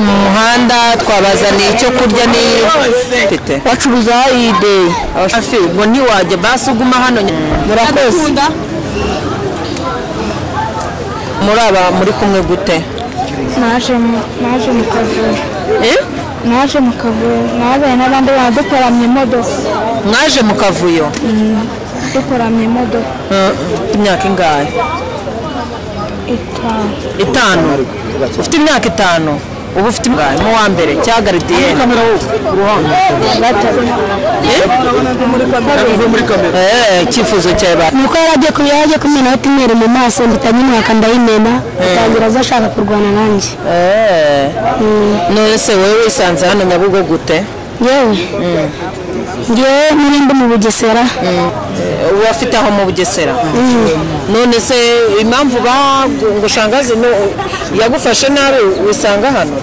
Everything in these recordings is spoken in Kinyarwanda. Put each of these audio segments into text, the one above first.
mu muhanda twabazaniye icyo kurya n'iyo bacuruza hayide hafi ubwo ntiwajya basi uguma hano murakoze muri aba muri kumwe gute naje mu- naje mu kavura Eh? naje mu kavura nabaye n'abandi badukoramye imodoka mwaje mu kavuyo dukoramye imodoka Eh, imyaka ingahe itanu itanu ufite imyaka itanu ubu ufite imyaka mu wa mbere cya garidiyene Eh, icyifuzo cyawe ba umukobwa yari agiye ku yari agiye kumena imwere mu maso mpita nyimwaka ndayimena atangira aza ashaka kurwana nanjye Eh. none se wowe wisanze hano nyabugo gute yewe ngewe nari ndi mu bugesera Eh, ubu afite aho mu bugesera none se impamvu bagushangazi yagufashe nabi wisanga hano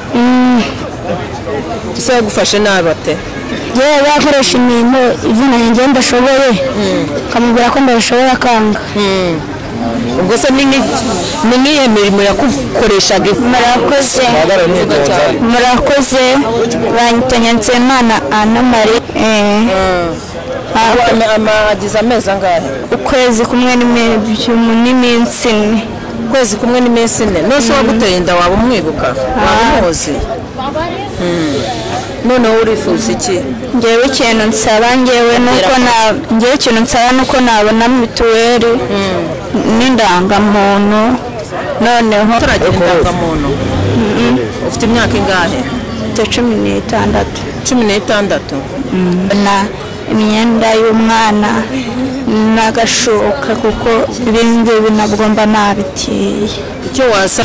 se yagufashe nabi ate yewe yakoresha imirimo ivunanye ngewe ndashoboye akamubwira ko ndabishoboye akanga ubwo se ni nk'i- ni nk'iyo mirimo yagukoreshaga murakoze murakoze banyita nyansemana anamari Ama- ama- agize amezi angahe ukwezi kumwe n'iminsi ine ukwezi kumwe n'iminsi ine nose waguteye inda waba umwibuka waba umuzi noneho urifuza iki ngewe ikintu nsaba ngewe nuko na ngewe ikintu nsaba nuko nabona mituweli n'indangamuntu noneho utaragira indangamuntu ufite imyaka ingahe mfite cumi n'itandatu cumi n'itandatu na imyenda y'umwana n'agashuka kuko ibindi binabwo mba nabitiye icyo wasa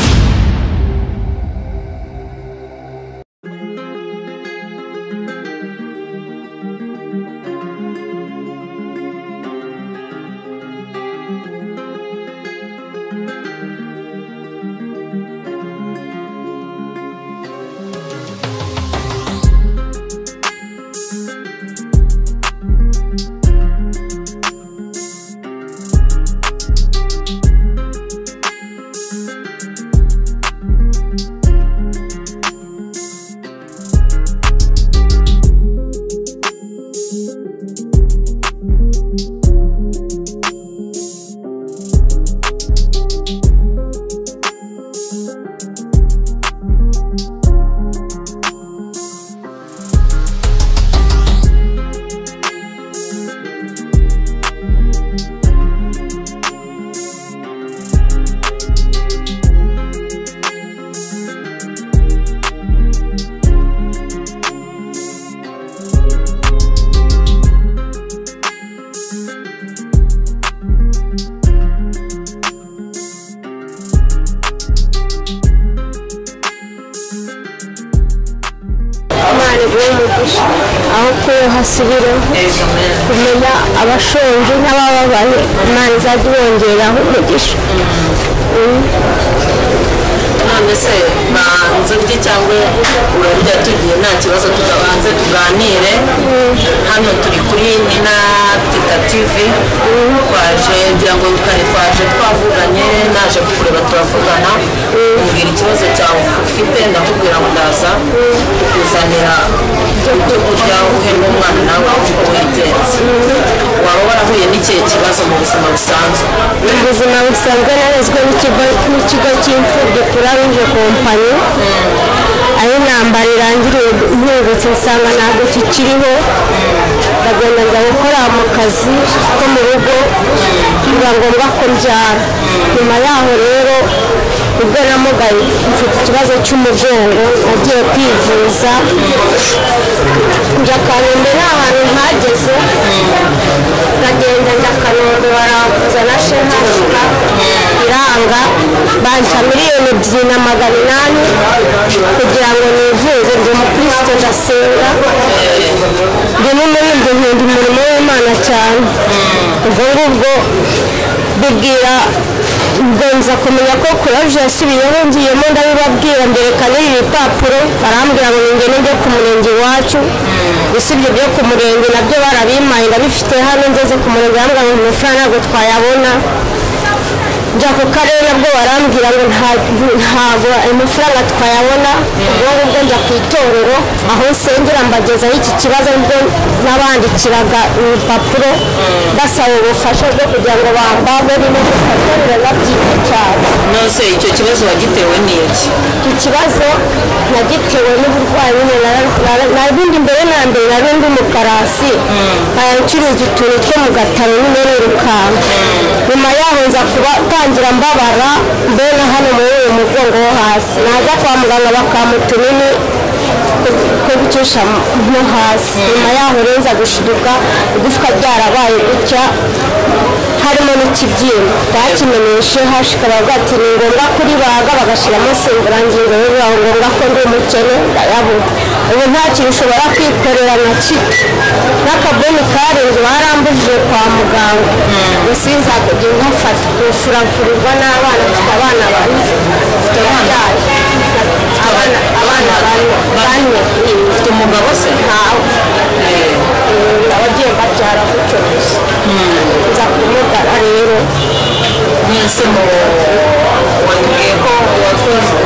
imana iguhe umugisha aho kuba hasubira kumenya abashonje n'abababaye imana izajya ibongereraho umugisha none se banze urye cyangwa urarya tugiye nta kibazo tugabanze tuganire hano turi kuri nina teta tivi twaje ngira ngo kare twaje twavuganye naje kukureba turavugana umbwira ikibazo cyawe ufite ndakubwira ngo ndaza kukuzanira ibyo kurya uhe n'umwana nawe uko wigenza waba warahuye n'ikihe kibazo mu buzima busanzwe mu buzima busanzwe narezwe n'ikigo n'ikigo cy'imfubyi kuraruje kompanyi aho intambara irangiriye mpingutse nsanga ntabwo kikiriho ndagenda njya gukora mu kazi ko mu rugo biba ngombwa ko mbyara nyuma yaho rero ubwo namugaye mfite ikibazo cy'umugongo nagiye kwivuza njya kanombe nta hantu mpageze ndagenda njya kanombe baramvuza na shehashika iranga banca miliyoni ebyiri na magana inani kugira ngo nivuze ndi umukristo ndasenga ndi n'umurindi nkunda umurimo w'imana cyane ubwo ngubwo bibwira ubwo nza kumenya ko kuraje yasubiyeho ngiyemo ndabibabwira mberekana ibi bipapuro barambwira ngo ningene njye ku murenge iwacu gusa ibyo byo ku murenge nabyo barabimpaye ndabifite hano ngeze ku murenge barambwira ngo amafaranga ntabwo twayabona njya ku karere nabwo barambwira ngo nta- ntabwo ayo mafaranga twayabona ubwo ngubwo ku itorero aho nsengera mbagezaho iki kibazo nibwo nabandikiraga urupapuro basaba ubufasha bwo kugira ngo bambabere n'ubufatorero babyita cyane nose icyo kibazo wagitewe n'iki iki kibazo nagitewe n'uburwayi nyine nabundi mbere na mbere nari ndi umukarasi nkaya ncuruza utuntu two mu gataro nyine nirukanka nyuma yaho nza kuba tangira mbabara mbere na hano muri uyu mugongo wo hasi naza kwa muganga bakampa utunini two gucisha mo hasi nyuma yaho rero nza gushiduka igufwa ryarabaye gutya harimo n'ikibyimba bakimenyeshe hashika bavuga ati ni ngombwa kuri baga bagashyiramo simburangingo bibaho ngombwa ko ndi umukene ndayabura ubu nta kintu ushobora kwikorera na kimwe n'akabuni karindwi barambujije kwa muganga gusa iza kujya nkafata gufurafurwa n'abana mfite abana bane mfite babyaye abana abana bane bane ufite umugabo se ntawe abagiye babyara gutyo gusa nza kumugara rero mwese mu watubwiye ko wakoze-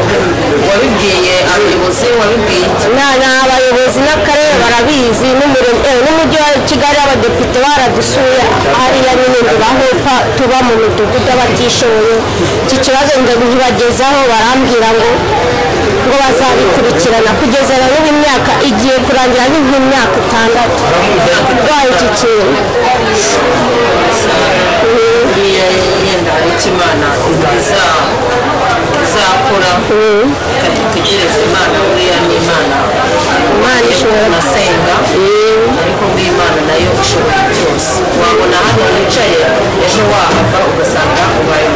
wabibwiye abayobozi wabibwiye iki? na ni abayobozi n'akarere barabizi n'umurenge eh, n'umujyi wa kigali abadepite baradusuye hariya nyine ngo bahupa tuba mu midugudu abatishoboye iki kibazo ngo ntibagezaho barambwira ngo ngo bazabikurikirana kugeza na n'ubu imyaka igiye kurangira ni nk'imyaka itandatu urwaye iki kintu buriya yenda icyo imana iza- izakora tutegereze imana buriya ni imana imana ishobora gusenga ariko buriya imana nayo ishobora byose wabona hano wicaye ejo wahava ugasanga ubaye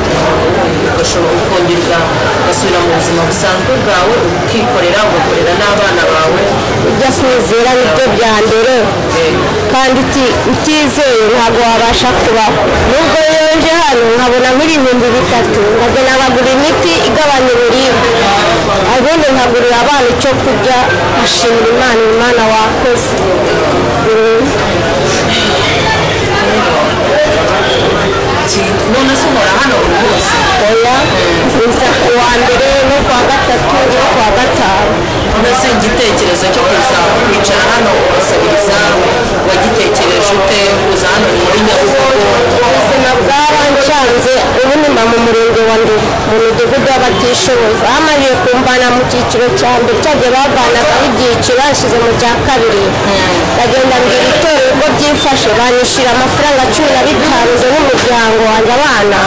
ugashobora ukongerwa ugasubira mu buzima busanzwe bwawe ukikorera ugakorera n'abana bawe ibyo sinizera nibyo bya mbere kandi uti- utizeye ntabwo wabasha kubaho nubwo yonje hano nkabona nk'ibihumbi bitatu nkajya nabagura imiti igabanya uburibwe ubundi nkagurira abana icyo kurya ashimira imana imana wakoze Mm. Ki- none se uhora hano buri munsi oya nza ku wa mbere no ku wa gatatu no ku wa gatanu mbese igitekerezo cyo kuza kwicara hano ukasabiriza wagitekereje ute kuza hano muri nyabugogo ubuzima bwarancanze ubu niba mu murenge wa Ndera mu midugudu y'abatishoboye bamajije kumvana mu cyiciro cya mbere cyagiye bavanagaho ibyiciro bashyize mu cya kabiri bagenda mbere itorero uko byifashe banyishyura amafaranga cumi na bitanu nze n'umuryango wanjye abana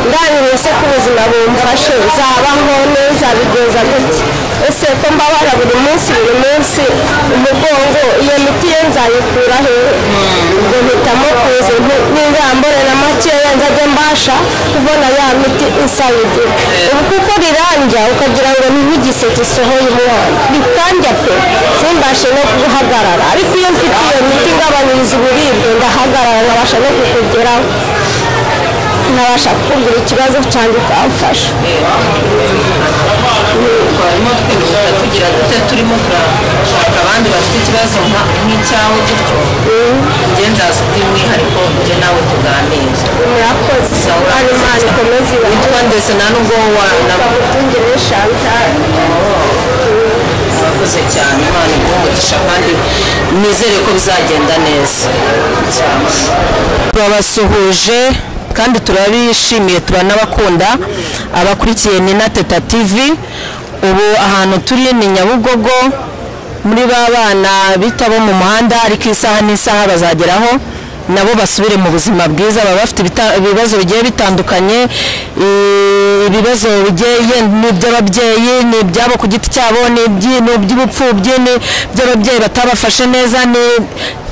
ndangiriye se ko ubuzima bumfashe zabaho neza bigenza gutya ese ko mbabara buri munsi buri munsi umugongo iyo miti ye nzayikura hehe ubwo mpitamo kuza n'ingambore na makeya nzajya mbasha kubona ya miti isabidi ubu kuko riranjya ukagira ngo ni nk'igiseke isohoye umwana rikanjya pe simbashe no guhagarara ariko iyo mfite iyo miti igabanyiriza uburibwe ndahagarara nkabasha no kukugeraho nabasha kukumbwira ikibazo cyanjye ukamfasha twarimo twibuka tugira dute turimo turashaka abandi bafite ikibazo nka- nk'icyawe gutyo njye nzaza by'umwihariko njye nawe tuganire murakoze Imana imana imana ikomeze ibahe witwa ndetse nta n'ubwo wanaba bagutungire shantari urakoze cyane imana iguhe umugisha kandi nizere ko bizagenda neza turabasuhuje kandi turabishimiye turanabakunda abakurikiye ni na teta tv ubu ahantu turi ni nyabugogo muri ba bana bita bo mu muhanda ariko isaha n'isaha bazageraho nabo basubire mu buzima bwiza baba bafite ibita- ibibazo bigiye bitandukanye i- ibibazo bigiye ye- ni iby'ababyeyi ni ibyabo ku giti cyabo ni ibyi- ni iby'ubupfubyi ni iby'ababyeyi batabafashe neza ni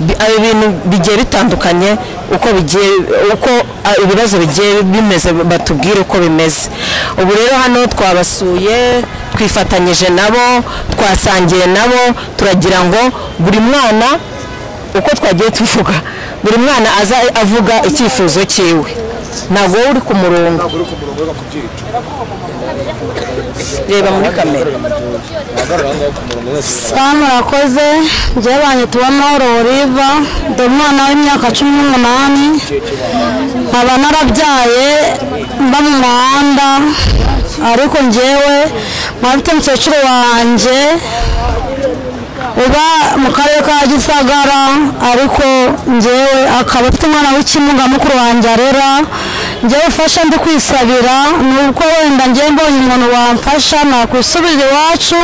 bi- ah, ibintu bigiye bitandukanye uko bigiye uko ah, ibibazo bigiye bimeze batubwire uko bimeze ubu rero hano twabasuye twifatanyije nabo twasangiye nabo turagira ngo buri mwana uko twagiye tuvuga buri mwana aza avuga icyifuzo cyiwe ntabwo wowe uri ku murongo reba muri kamera Sawa murakoze njyewe banyituwa Mahoro Oliva ndi umwana w'imyaka cumi n'umunani nkaba narabyaye mba mu muhanda ariko njyewe nkaba mfite mukecuru wanjye uba mu karere ka gisagara ariko ngewe akaba afite umwana w'ikimuga mukuru wanjye arera ngewe ufasha ndi kwisabira ni uko wenda ngewe mbonye umuntu wamfasha nakwisubira iwacu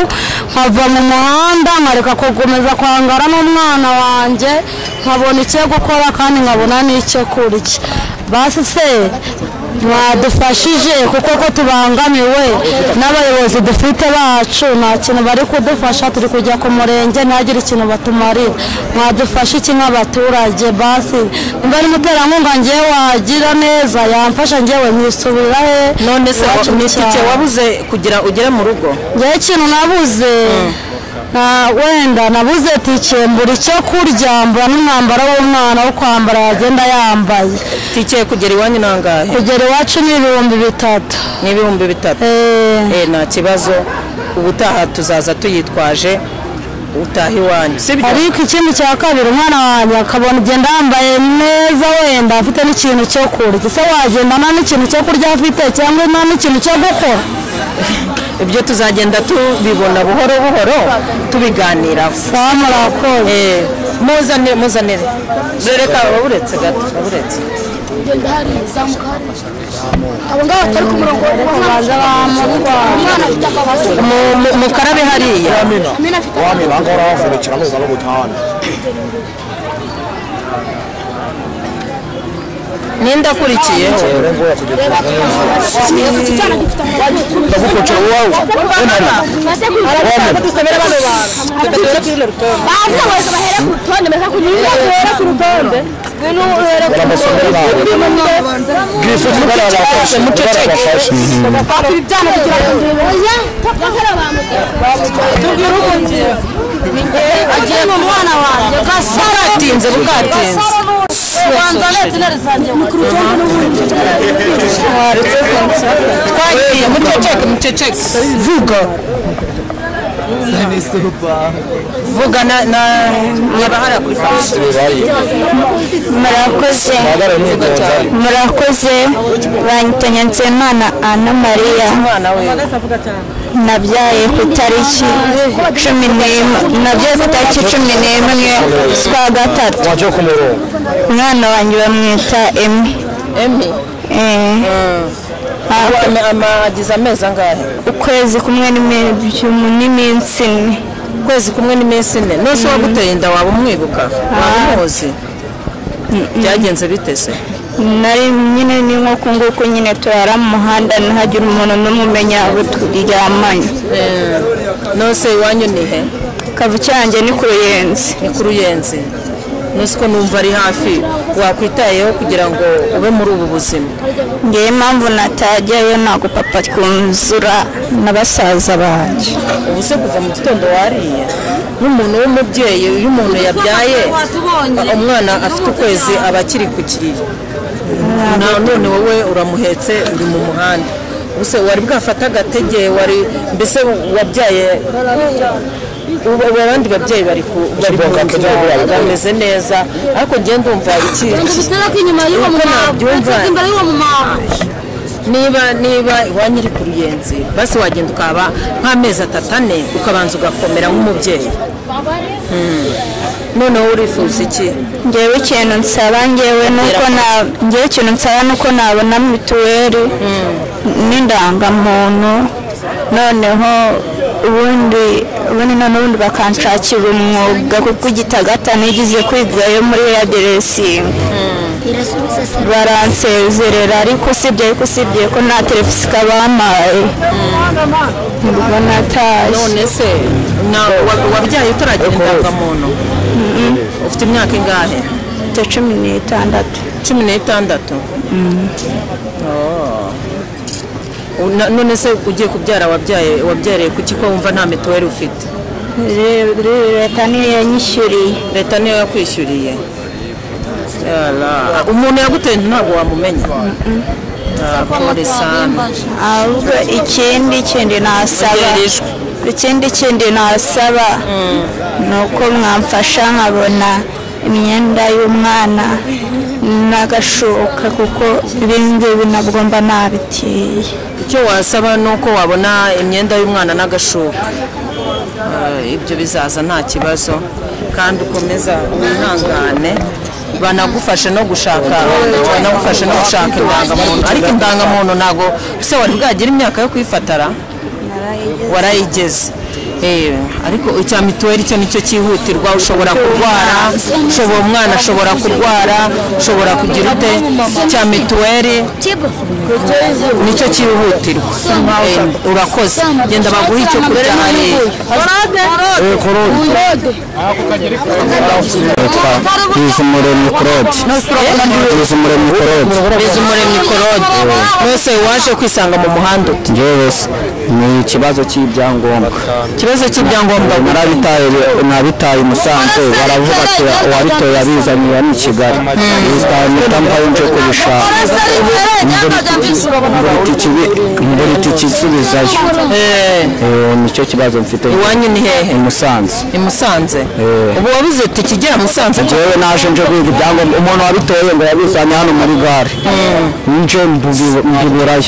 nkava mu muhanda nkareka gukomeza kwangara n'umwana wanjye nkabona icyo gukora kandi nkabona n'icyo kurya basi se mwadufashije kuko ko tubangamiwe n'abayobozi dufite bacu nta kintu bari kudufasha turi kujya ku murenge ntihagire ikintu batumarira mwadufashe iki nk'abaturage basi niba ari umuterankunga ngewe wagira neza yamfasha ngewe nkisubira he none se wa- iwacu mu ni itike cyaro. wabuze kugira ugere mu rugo ngewe ikintu nabuze na wenda nabuze tike mbura icyo kurya mbura n'umwambaro w'umwana wo kwambara yagenda yambaye itike kugera iwanyu ni angahe kugera iwacu ni ibihumbi bitatu ni ibihumbi bitatu Eh, Eh, nta kibazo ubutaha tuzaza tuyitwaje utaha iwanyu sibyo ariko ikindi cya kabiri umwana wanjye akabona ugenda yambaye neza wenda afite n'ikintu cyo kurya se wagenda nta n'ikintu cyo kurya afite cyangwa nta n'ikintu cyo gukora ibyo tuzagenda tubibona buhoro buhoro tubiganiraho baba murakoze Eh, muzane muzanire reka waburetse gato waburetse ndahari zamukari abo ngabo batari ku murongo baza bamutwara umwana afite akabazo Mu- mu- mukarabe hariya amena afite wamira ahangaha wavunikira muza no gutahana ninde akurikiyeho akabazo icyana gifite amazi ndagukocera uwawe baza bose bahere ku rutonde mbese kugira ngo uhere ku rutonde ngwino uhere ku Urabasomera bawe. gifite ibara rya kashi ibara rya kashi bakora ibyana kugira ngo oya bakora bamutwara agiye mu mwana wanjye bwatinze bwatinze kubanza leta ineresangiye mu twagiye muceceke muceceke vuga vuga na na nyabahara kuri kashi murakoze magara ni gonzari murakoze banyitanya nsemana ana mariya umwana we nabyaye ku itariki cumi n'imwe nabyaye ku itariki cumi n'imwe z'ukwa gatatu wajya ku murongo umwana wanjye bamwita emi emi Eh, Ama- ama- amagize amezi angahe ukwezi kumwe n'imi- n'iminsi ine ukwezi kumwe n'iminsi ine nose waguteye inda waba umwibuka waba umuzi byagenze bite se nari nyine ni nk'uko nguko nyine turara mu muhanda ntihagire umuntu n'umwe umenya abo turyamanye nose iwanyu ni he kavuki yanjye ni ku ruyenzi ni ku ruyenzi nose ko numva ari hafi wakwitayeho kugira ngo ube muri ubu buzima ngewe impamvu natajyayo ntabwo papa twuzura na basaza banjye ubu se kuva mu gitondo wariye n'umuntu w'umubyeyi iyo umuntu yabyaye umwana afite ukwezi aba akiri ku kiriri Na none wowe uramuhetse uri mu muhanda ubuse wari bwafata agatege wari mbese wabyaye ubu ubu abandi babyeyi bari ku bari mu nzira bameze neza ariko njye ndumva iki gutera kw'inyuma y'uwo Uko nabyumva. imbere y'uwo mumama niba niba iwanyu iri ku ruyenzi basi wagenda ukaba nk'amezi atatu ane ukabanza ugakomera nk'umubyeyi noneho urifuza iki ngewe ikintu nsaba ngewe nuko na ngewe ikintu nsaba nuko nabona mituweli n'indangamuntu noneho ubundi ubundi none ubundi bakanshakira umwuga kuko igitagata nigize kwigayo muri aderesingi baransezerera ariko usibye ariko usibye ko nta telefisika bampaye nibwo natashye none se na- wa- wabyaye utaragira indangamuntu ufite imyaka ingahe mfite cumi n'itandatu cumi n'itandatu Oh. U- na- none se ugiye kubyara wabyaye wabyariye kuki ko wumva nta mituweli ufite Re- re- leta niyo yanyishyuriye leta niyo yakwishyuriye Yala. umuntu yaguteye inda ntabwo wamumenya Ah, pole sana ahubwo ikindi kindi nasaba Ugererejwe. ikindi kindi nasaba ni uko mwamfasha nkabona imyenda y'umwana n'agashuka kuko ibindi nabwo mba nabitiye icyo wasaba ni uko wabona imyenda y'umwana n'agashuka Eh, ibyo bizaza nta kibazo kandi ukomeza wihangane banagufashe no gushaka banagufashe no gushaka indangamuntu ariko indangamuntu ntabwo ese wari bwagire imyaka yo kuyifatara warayigeze Eh, ariko icya mituweli cyo nicyo cyihutirwa ushobora kurwara ushobora umwana ashobora kurwara ushobora kugira ute cya mituweli nicyo cyihutirwa Eh, urakoze genda baguhe icyo kurya hariya yitwa bizumuremyi claude bizumuremyi claude bizumuremyi korode mwese waje kwisanga mu muhanda ute njyewe se, ni ikibazo cy'ibyangombwa ikibazo cy'ibyangombwa narabitaye nabitaye i musanze baravuga ati uwabitoye abizaniye ni i kigali bizahita mvayo nje kubishaka mbura ikibi- mbura ikisubizayo Eh, Eh, nicyo kibazo mfite iwanyu ni hehe i musanze i musanze ubu wabuze ati ikigera musanze njyewe naje nje kwiga ibyangombwa umuntu wabitoye ngo yabizanye hano muri gare nje mbubi- mbubirayo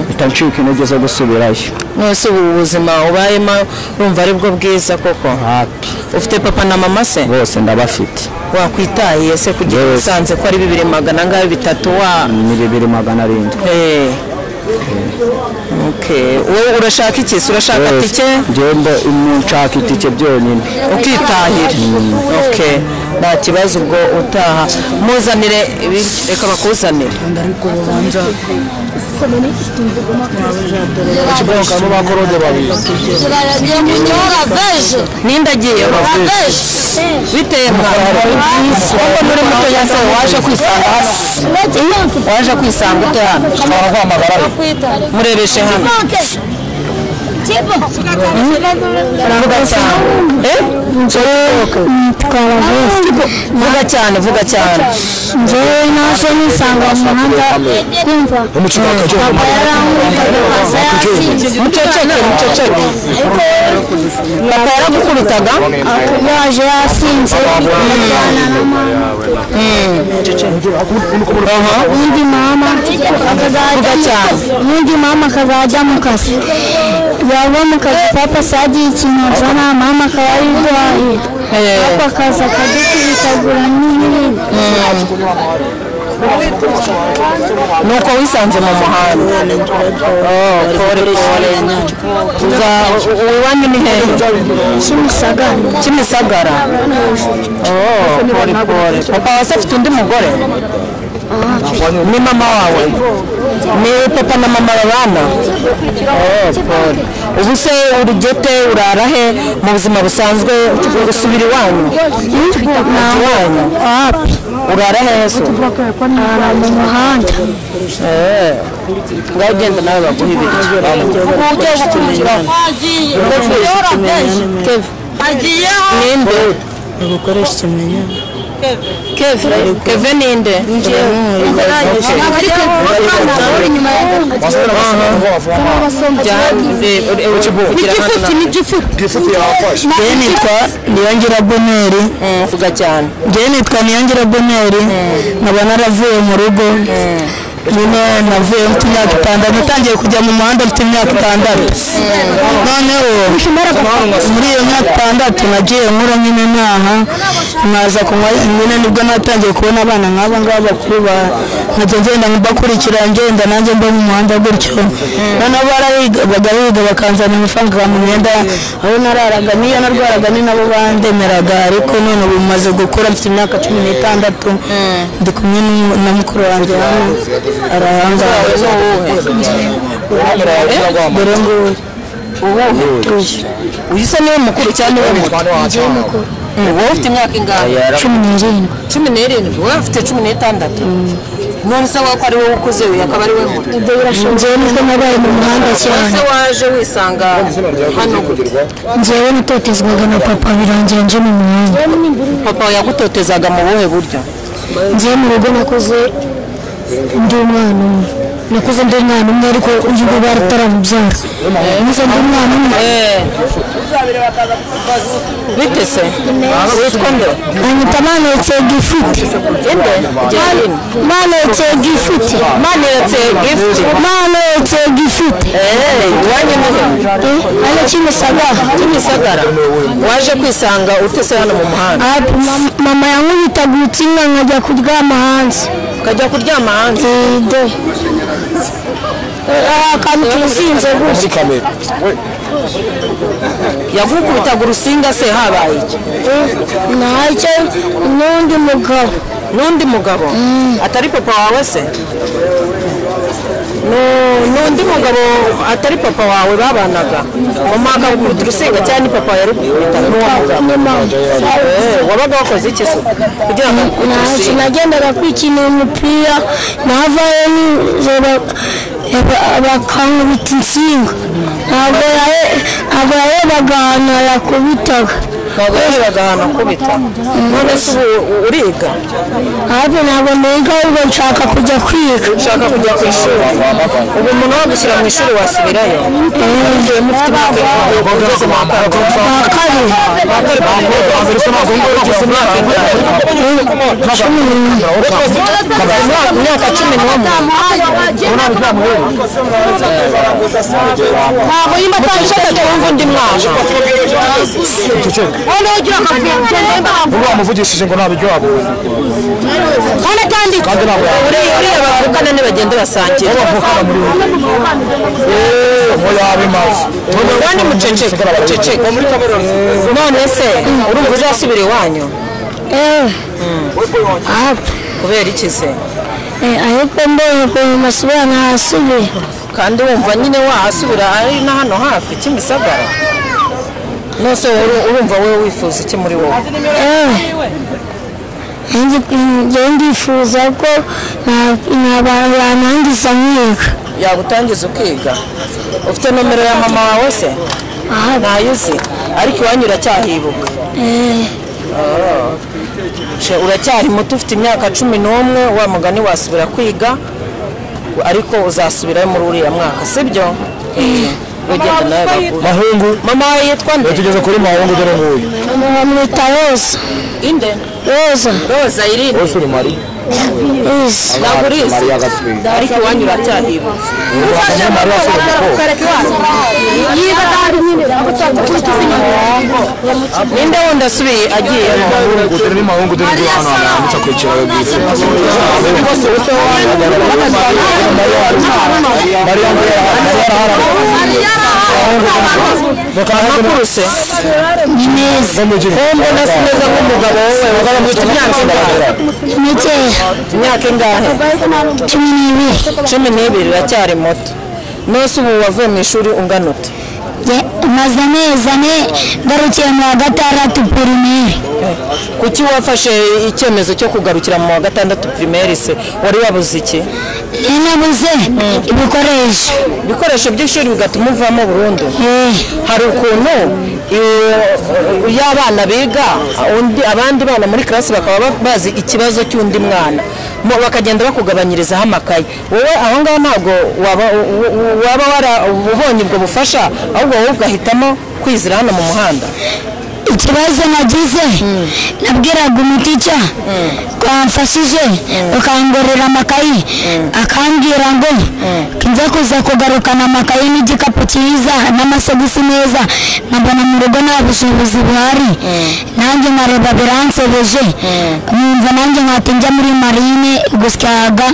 mpita ncika intege zo gusubirayo mwese ubu ubuzima ubayemo urumva ari bwo bwiza koko hapi ufite papa na mama se bose ndabafite wakwitahiye se kugira Yes. musanze ko ari bibiri magana angahe bitatu wa ni bibiri magana arindwi Eh. Okay. wowe urashaka iki se urashaka Yes. tike njyewe mbe- nshaka itike byonyine ukitahira okay nta kibazo ubwo utaha muzanire ibiryo reka bakuzanire ninde agiye bitemwa ahubwo muri muto yase waje kwisanga hano waje kwisanga ute hano murebeshe hano vuga cyane Eh? vuga cyane vuga cyane njyewe naje nisanga mu muhanda kumva papa yaranguriraga akaza yasinze muceceke muceceke papa yaragukubitaga yaje yasinze ajyana na mama undi mama akazajya undi mama akazajya mu kazi yava mu kazi papa sagiye ikintu azana mama akaba arwaye papa akaza akadukubitabura n'ibindi nuko wisanze mu muhanda Oh, pore pore uza iwanyu ni hehe kimisagara kimisagara Oh, pore pore papa wase afite undi mugore ni mama wawe ni papa na mama babana Oh, pore ubu se urugete urara he mu buzima busanzwe gusubira iwanyu iwanyu urara hehe se arara mu muhanda ngaho ugenda nawe baguha ibiryo ugiye gukurikira ninde keve keve ninde njyewe nitwa niyongira boneri vuga cyane njyewe nitwa niyongira boneri nkaba naravuye mu rugo nyine navuye mfite imyaka itandatu natangiye kujya mu muhanda mfite imyaka itandatu noneho muri iyo myaka itandatu nagiye nkura nyine ntaha nkaza kunywa nyine nibwo natangiye kubona abana nk'aba ngaba bakuru ba- nkajya ngenda mbakurikira ngenda nanjye mba mu muhanda gutyo noneho barabiga biga bakanzana amafaranga mu myenda aho nararaga n'iyo narwaraga ni nabo bandemeraga ariko none ubu maze gukura mfite imyaka cumi n'itandatu ndi kumwe n'umu- na mukuru wanjye hano arahangaha dore nguyu uyise niwe mukuru cyangwa niwe muto wowe ufite imyaka ingahe cumi n'irindwi cumi n'irindwi wowe ufite cumi n'itandatu none usanga ko ari wowe ukuze we akaba ari we muto njyewe nibwo nabaye mu muhanda cyane ese waje wisanga hano gute njyewe natotezwaga na papa birangira nje mu muhanda papa yagutotezaga mu buhe buryo njyewe mu rugo nakoze undi mwana umwe nakuze ndi umwana umwe ariko uyu nguyu baratamubyara nakuze ndi umwana umwe bite se witwa nde anyita manetse gifite inde manetse gifite manetse gifuti manetse gifite iwanyu ni he hano kimisagara kimisagara waje kwisanga ute se hano mu muhanda Ah, mam- mama yankubitaga utsinga nkajya kuryama hanze ukajya kuryama hanze ide Ah, akantu kizinze gutya yagukubitaga urusinga se habaye iki ntacyo n'undi mugabo n'undi mugabo atari papa wawe se Nu- n'undi mugabo atari papa wawe babanaga mama akagukubita urusinga cyangwa ni papa yarukubita n'uwo mugabo Eh, wabaga wakoze iki se kugira ngo agukubite ntacyo urusinga nagendaga kwikinira umupira navayo nijoro ba- bakankubita insinga ntabwo yahe- ntabwo yarebaga ahantu yakubitaga ntabwo yarebaga ahantu akubita none se ubu uriga ahubwo ntabwo niga ahubwo nshaka kujya kwiga ushaka kujya ku ishuri ubu umuntu wagushyira mu ishuri wasubirayo ugiye mufite imyaka y'amavuko ugeze mu wa kane wa kabiri imyaka cumi n'umwe ntabwo yimba atandukanye cyangwa undi mwaka Wowe ugira amafaranga nimba wamuvugishije ngo ntabiryo wabonye Kandi kandi kandi ntabwo uriya uriya bavukana ni bagenda basangira yabavukana muri we eee ngo yabimaze kandi muceceke muceceke none se urumva uzasubira iwanyu eee kubera iki se ariko mbonye ukuntu masubira ntahasubiye kandi wumva nyine wahasubira ari na hano hafi kimisagara nose uru- urumva wowe wifuza iki muri wowe njyewe ndifuza ko nabanangiza nkiga yagutangiza ukiga ufite nomero ya mama wawe se ntayo uzi ariko iwanyu uracyahibuka Ce, uracyari muto ufite imyaka cumi n'umwe wa mugani wasubira kwiga ariko uzasubirayo muri uriya mwaka sibyo ugenda nawe bakuru. mahungu mama wawe yitwa nde tugeze kuri mahungu dore nguyu bamwita roza inde roza roza irinde ese uri mari roza ntabwo urizi Mariya Gaswingi. ariko iwanyu uracyahibuka mariya asubije ko yiba kandi nyine ntabwo cyangwa kutuzi ninde wundi asubiye agiyemo mahungu dore ni mahungu dore nguyu hano hantu yambutsa kwicira we bwite mariya ngo yaraharara amakuru se neza wowe mbona neza nk'umugabo wowe ufite imyaka ingahe nikeya imyaka ingahe cumi n'ibiri cumi n'ibiri iracyari muto nose ubu wavuye mu ishuri ungana ute Nge- maze amezi ane ngarukiye mu wa gatandatu pirimeri kuki wafashe icyemezo cyo kugarukira mu wa gatandatu pirimeri se wari wabuze iki inabuze ibikoresho ibikoresho by'ishuri bigatuma uvamo burundu Eh, hari ukuntu iyo- iyo abana biga undi- abandi bana muri karasi bakaba ba- bazi ikibazo cy'undi mwana Mo- bakagenda bakugabanyirizaho amakaye wowe aho ngaho ntabwo waba u- u- waba wara- ubonye ubwo bufasha ahubwo wowe ugahitamo kwizira hano mu muhanda ikibazo nagize nabwiraga umutica ko wamfashije ukangorera amakayi akambwira ngo nza kuza kugarukana amakayi n'igikapu cyiza n'amasogisi meza nkabona mu rugo nta bushobozi buhari nanjye nkareba biransebeje nkumva nanjye nkata njya muri marine gusyaga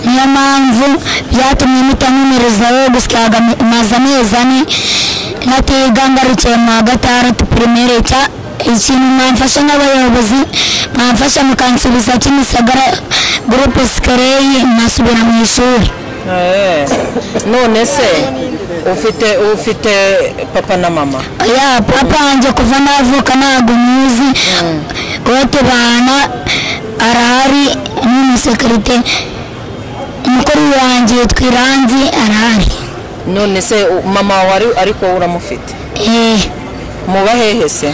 niyo mpamvu byatumye mutanyemerezaho gusyaga maze amezi ane natiga ngarukiye mu wa gatandatu pirimeri cya ikintu mwamfasha nk'abayobozi mwamfasha mukansubiza kimisagara gurupe sikereyi nkasubira mu ishuri Eh, none se ufite ufite papa na mama ya papa wanjye kuva navuka ntabwo muzi uwo tubana arahari n'umusekerite umukuru wanjye yitwa iranzi arahari none se u- mama wawe ari- ariko wowe uramufite Eh, muba hehe se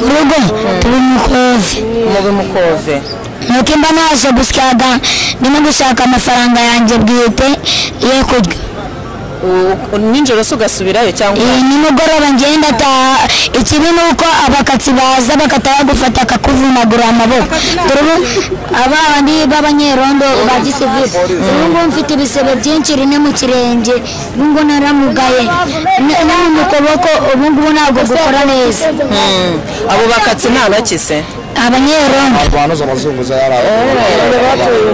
urugo turi umukozi mubi mukoze nuko imba naje gushaka ndimo gushaka amafaranga yanjye bwite yo kurya U- nijoro se ugasubirayo cyangwa iyi nimugoroba ngenda ataha ikibi ni uko abakatsi baza bakatayagufata akakuvunagura amaboko dore ubu aba bandi b'abanyerondo ba gisivili ubu ngubu mfite ibisebe byinshi rimwe mu kirenge ubu ngubu naramugaye n- no mu kuboko ubu ngubu ntabwo gukora neza Mm. abo bakatsi nta ntoki se abanyerondo barwanoza abazunguza yari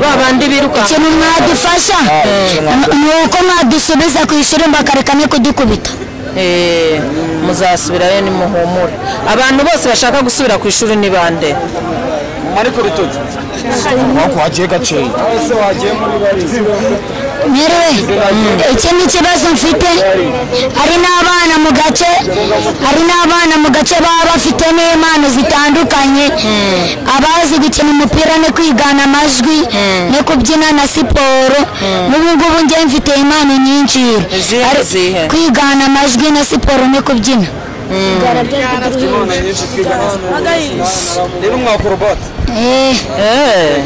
ba bandi biruka ikintu mwadufasha ni uko mwadusubiza ku ishuri bakareka no kudukubita Eh, muzasubirayo nimuhumure abantu bose bashaka gusubira ku ishuri ni bande ariko ritoki ntabwo wagiye gakeya ese wagiye muri barizi merewe iki ni ikibazo mfite hari n'abana mu gace hari n'abana mu gace baba bafite n'impano zitandukanye abazi gukina umupira no kwigana amajwi no kubyina na siporo n'ubu ngubu njye mfite impano nyinshi Izihe Ari- n'izihe? kwigana amajwi na siporo no kubyina rero mwakora bote Eh, Eh,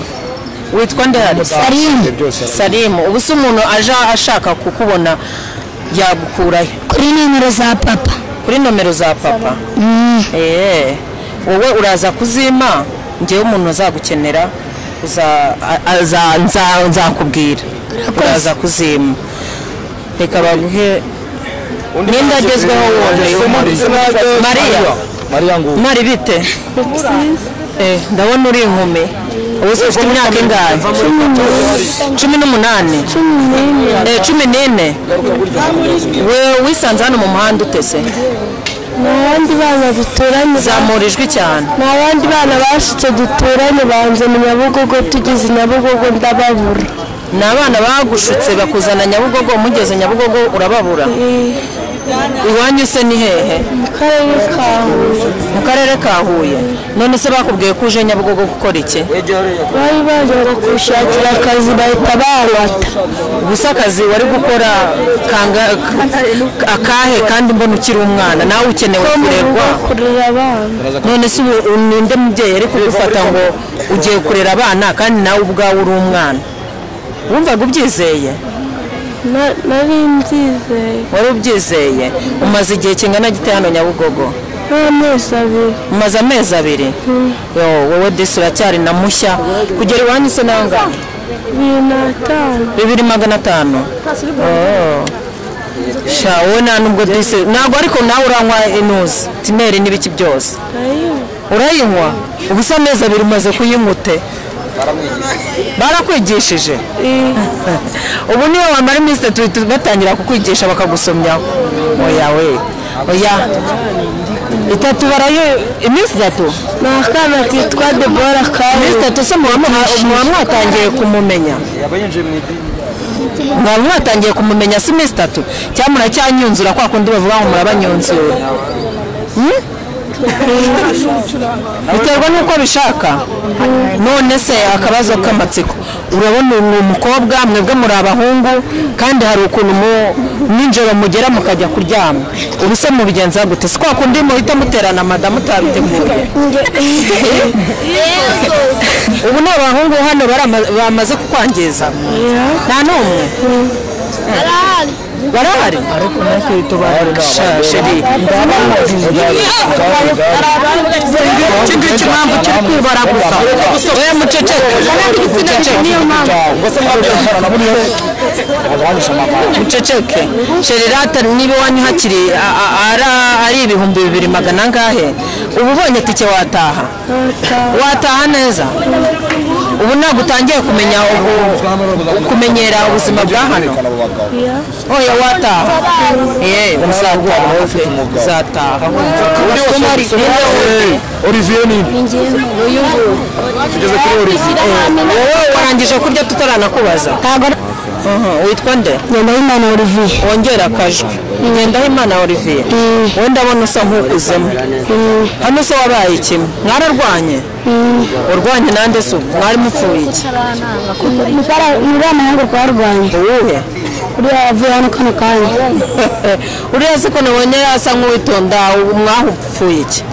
witwa ndahari Salim byose ari salimu ubu se umuntu aje ashaka kukubona yagukurayo kuri nimero za papa kuri nomero za papa Eh, wowe uraza kuzima njyewe umuntu azagukenera uza- a- aza- nza- nzakubwira uraza kuzima reka baguhe ninde agezweho wundi mariya mariya ngo mwari bite Eh, ndabona uri inkumi ubu se ufite imyaka ingahe cumi n'umunani Eh, cumi n'ine we wisanze hano mu muhanda utese ni abandi bana duturanye zamurijwe cyane ni abandi bana bashitse duturanye banze mu nyabugogo tugeze i nyabugogo ndababura ni abana bagushutse bakuzana nyabugogo mugeze nyabugogo urababura iwanyu se ni hehe mu karere ka huye mu karere ka huye none se bakubwiye ko uje nyabugogo gukora iki bari baje ngo kushakira akazi bahita banywata gusa akazi wari gukora kanga- k- akahe kandi mbona ukiri umwana nawe ukenewe ko mu rugo kurerwa kurera abana none se ubu ninde mubyeyi ari kugufata ngo ugiye kurera abana kandi nawe ubwawe uri umwana wumvaga ubyizeye Na- nari mbyizeye wari ubyizeye umaze igihe kingana gite hano nyabugogo n'amezi abiri umaze amezi abiri yo wowe desi uracyari na mushya kugera iwanyu se nangahe bibiri n'atanu bibiri magana atanu Oh. sha wowe nta nubwo disi ntabwo ariko nawe uranywa inuzi tineri n'ibiki byose urayinywa ubu se amezi abiri umaze kuyinywa ute barakwigishije ubu niyo wamara iminsi itatu bahita batangira kukwigisha bakagusomyaho oya we oya itatu barayo iminsi itatu ni akana kitwa debora iminsi kawe itatu se muba muha- muba mwatangiye kumumenya yaba yinjiye mu idini mwaba mwatangiye kumumenya si iminsi itatu cyangwa muracyanyunzura kwa kundi bavuga ngo murabanyunzura Hmm? biterwa n'uko bishaka none se akabazo k'amatsiko urabona ni umukobwa mwebwe muri abahungu kandi hari ukuntu mu- nijoro mugera mukajya kuryama ubu se mubigenza gute si kwa kundi muhita muterana madamu utabiteguye ubu ni abahungu hano barama- bamaze kukwangiza nta n'umwe Arahari. barahari ariko natwe tubarusha sheri iki ngiki mpamvu kiri kwibara gusa we muceceke ngo se mwabyambara na buriya bagabanyije amafaranga muceceke sheri rata niba iwanyu hakiri a- a- ara- ari ibihumbi bibiri magana angahe uba ubonye tike wataha wataha neza ubu ntabwo utangiye kumenya ubu- kumenyera ubuzima bwa hano abo bagabo oya wataha yewe uzataha uzataha Kumari, ninde wundi? olivier ni tugeze kuri olivier wowe warangije kurya tutaranakubaza Mhm, witwa nde nyandahimana olivier wongera akajwi ngendahimana olivier wowe ndabona usa nk'ukuzemo hano se wabaye iki mwararwanye urwanye nande se ubu mwari mupfuye iki muri amahanga twarwanye uwuhe uriya yavuye hano kano kanya uriya se ko nabonye yasa nk'uwitonda ubu mwahupfuye iki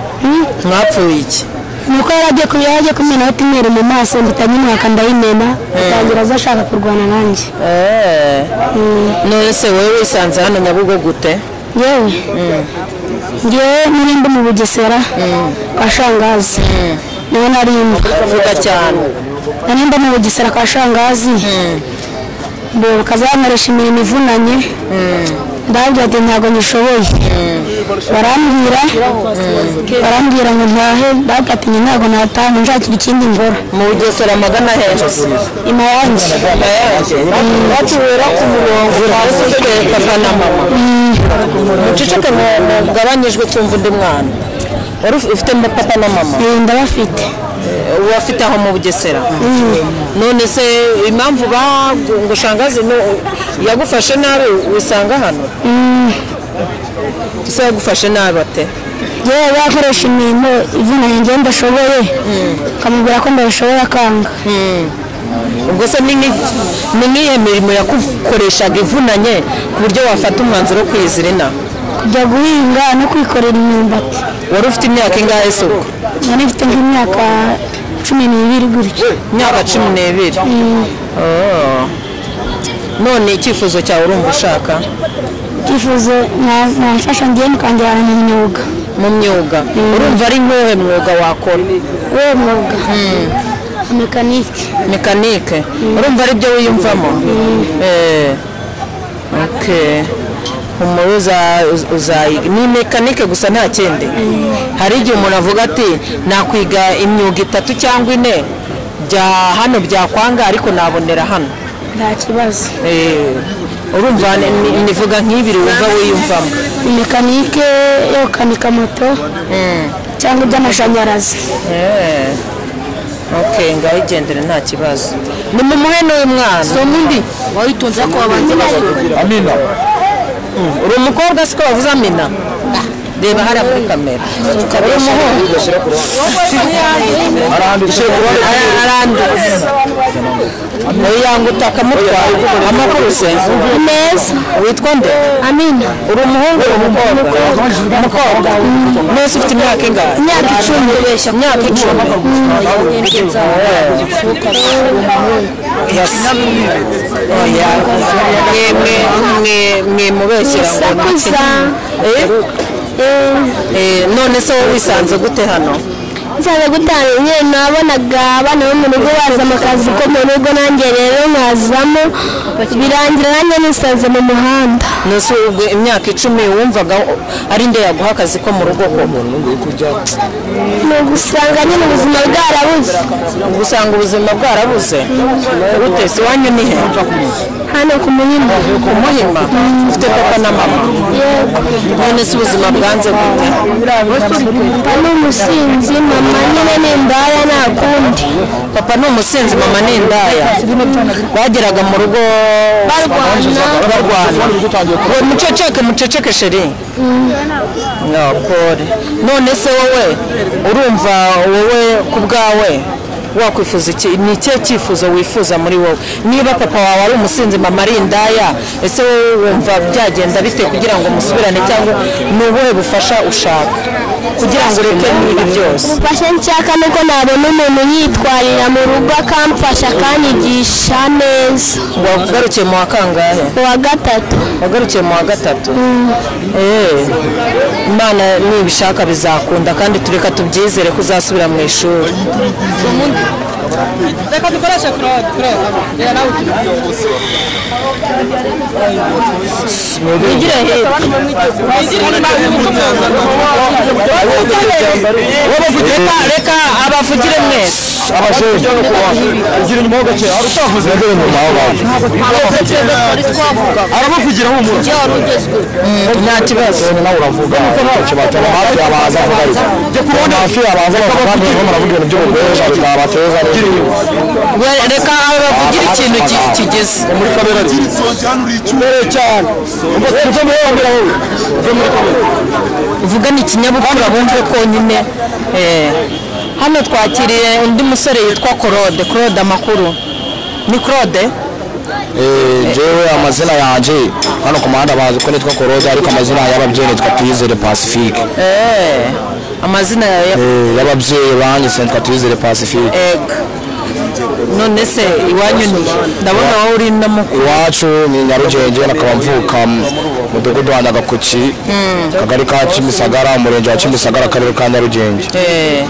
mwapfuye iki nuko yari agiye ku- yari agiye kumenaho timeri mu maso mpita nyimwaka ndayimena atangira aza ashaka kurwana nanjye Eh. none se wowe wisanze hano nyabugo gute yewe ngewe n'irindi mu bugesera kwa shangazi niho narimba vuga cyane narimba mu bugesera kwa shangazi mbere bakazankoresha imirimo ivunanye ndababwira ati ntabwo nyishoboye barambwira barambwira ngo ntahe ndababwira ati njye ntabwo nataha ngo nshakire ikindi ngora mu bugesera magana henshi imayange batubera ku murongo hasi ufite papa na mama muceceke mu- mugabanyijwe cyumva undi mwana wari uf- ufite mo papa na mama Eh, ndabafite uwafite aho mu bugesera none se impamvu bagushangazi yagufashe nabi wisanga hano se yagufashe nabi ate yewe bakoresha imirimo ivunanye njyewe ndashoboye akamubwira ko ndabishoboye akanga ubwo se ni nk'i- ni nk'iyo mirimo yagukoreshaga ivunanye ku buryo wafata umwanzuro wo kwizirina kujya guhinga no kwikorera imyumbati wari ufite imyaka ingahe se ubwo nari mfite nk'imyaka cumi n'ibiri gutyo imyaka cumi n'ibiri Oh. none icyifuzo cyawe urumva ushaka icyifuzo na- namfasha ngewe mukangira mu myuga mu myuga urumva ari nk'uwuhe mwuga wakora uwo mwuga mekanike mekanike urumva ari byo wiyumvamo Eh, okay. umuntu uza- uz- uzayiga ni mekanike gusa nta kindi hari igihe umuntu avuga ati nakwiga imyuga itatu cyangwa ine bya hano byakwanga ariko nabonera hano nta kibazo Eh, urumva ni- ni- nivuga nk'ibiri wumva wiyumvamo mekanike yo gukanika moto cyangwa iby'amashanyarazi Eh, ok ngaho igendere nta kibazo nimumuhe n'uyu mwana somo undi wayitunze ko wabanza amina uri umukobwa siko wavuze amina reba hariya muri kamera uri umuhungu arahandi Ara- aranditse nawe yanga utaka mutwara amakuru se neza witwa nde amina uri umuhungu uri umukobwa umukobwa mwese ufite imyaka ingahe imyaka icumi imyaka icumi Yes. Oya. Mwe- mwe- mwe- mwimubeshyera ngo ni iki? Eh? Eh, none se wowe wisanze gute hano nsanzwe gutanga nyine nabonaga abana bo mu rugo baza mu kazi ko mu rugo nanjye rero nkazamo birangira nanjye nisanze mu muhanda nose ubwo imyaka icumi wumvaga ari nde yaguha akazi ko mu rugo koko ni ugusanga nyine ubuzima bwarabuze ubwo usanga ubuzima bwarabuze gute se iwanyu ni he hano ku muhima ku muhima ufite papa na mama none se ubuzima bwanze gute papa ni umusinzi mama nyine ni imbaya nta kundi papa ni umusinzi mama ni indaya bageraga mu rugo barwana barwana We, muceceke muceceke sheri no pole none se wowe urumva wowe ku bwawe wakwifuza iki ni ikihe cyifuzo wifuza muri wowe niba papa wawe ari umusinzi mama ari indaya ese wowe wumva byagenda bite kugira ngo musubirane cyangwa ni ubuhe bufasha ushaka kugira ngo ureke n'ibi byose ubufasha nshaka ni uko nabona umuntu yitwarira mu rugo akamfasha akanyigisha neza wagarukiye mu wa kangahe uwa gatatu wagarukiye mu wa gatatu Eh, imana nibishaka bizakunda kandi tureka tubyizere ko uzasubira mu ishuri wigire hirya Reka- reka abavugire mwese abajejwe gira inyuma ho gake hari utavuze mbere nyuma aho bavuga arabavugira humura nta kibazo nawe uravuga ntacyo batuma hafi abaza avuga ariko hafi abaza avuga kandi barimo baravuga ibintu by'ubugoresha bitabateza We- reka abavugire ikintu ki- kigeze muri kamera mbere cyane ubwo muri kamera wowe uve muri kamera uvugana ikinyabupfura bumve konyine Eh, hano twakiriye undi musore yitwa claude claude amakuru ni claude jewe amazina yanjye hano ku muhanda bazi ko nitwa korode ariko amazina y'ababyeyi nitwa tuyizere pacifique Eh, amazina yawe ya- Eh, y'ababyeyi banjye senta tuyizere pacifique ega none se iwanyu ni ndabona wowe uri n'amukuru iwacu ni nyarugenge nakaba mvuka mu mudugudu wa nyagakuki akagari ka kimisagara umurenge wa kimisagara akarere ka nyarugenge Eh,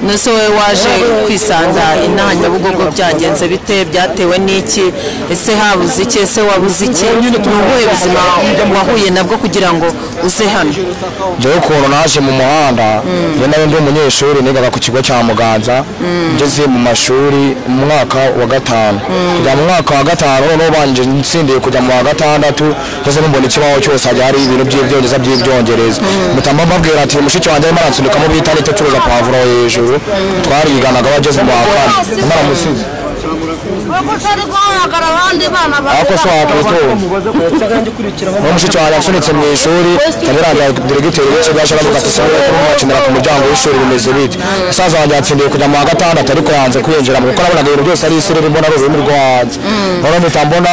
nese wowe waje kwisanga inaha nyabugogo byagenze bite byatewe n'iki ese habuze iki ese wabuze iki ni ubuhe buzima wahuye nabwo kugira ngo uze hano njyewe ukuntu naje mu muhanda njye nawe ndi umunyeshuri nigaga ku kigo cya muganza ngeze mu mashuri mu mwaka wa gatanu kujya mu mwaka wa gatanu noneho banje nsindiye kujya mu wa gatandatu ngeze numbona ikibaho cyose hajya hari ibintu by'ibyongereza by'ibyongereza mutamba mbabwira ati mushiki wanjye arimo aransunikamo bita nicyo acuruza pavuro hejuru twariganaga bageze mu wa kane naramusize ariko se wakwitura uwo mushiki wanjye asunitse mu ishuri yabiraga diregiteri w'ikigo yashaka gukata isaha yo kumuhakinira ku muryango w'ishuri bimeze bite musaza wanjye yatsindiye kujya mu wa gatandatu ariko yanze kwinjiramo kuko nabonaga ibintu byose ari isi riri mbona ari ururimi rwo hanze noneho mpita mbona